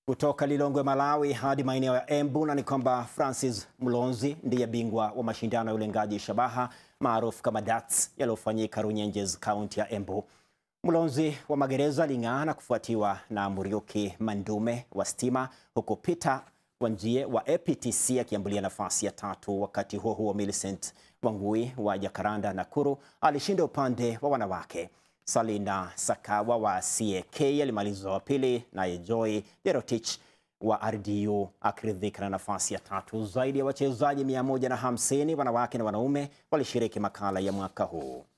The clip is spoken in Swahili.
Kutoka Lilongwe, Malawi hadi maeneo ya Embu na ni kwamba Francis Mlonzi ndiye bingwa wa mashindano ya ulengaji shabaha maarufu kama darts yaliyofanyika Runyenjes, kaunti ya Embu. Mlonzi wa magereza aling'aa na kufuatiwa na Muriuki Mandume wa Stima, huku Peter Wanjie wa APTC akiambulia nafasi ya tatu. Wakati huo huo, Millicent Wangui wa Jakaranda, Nakuru alishinda upande wa wanawake. Salina Sakawa wa CAK alimaliza wa pili, naye Joy Derotich wa RDU akiridhika na nafasi ya tatu. Zaidi ya wachezaji 150 wanawake na wanaume walishiriki makala ya mwaka huu.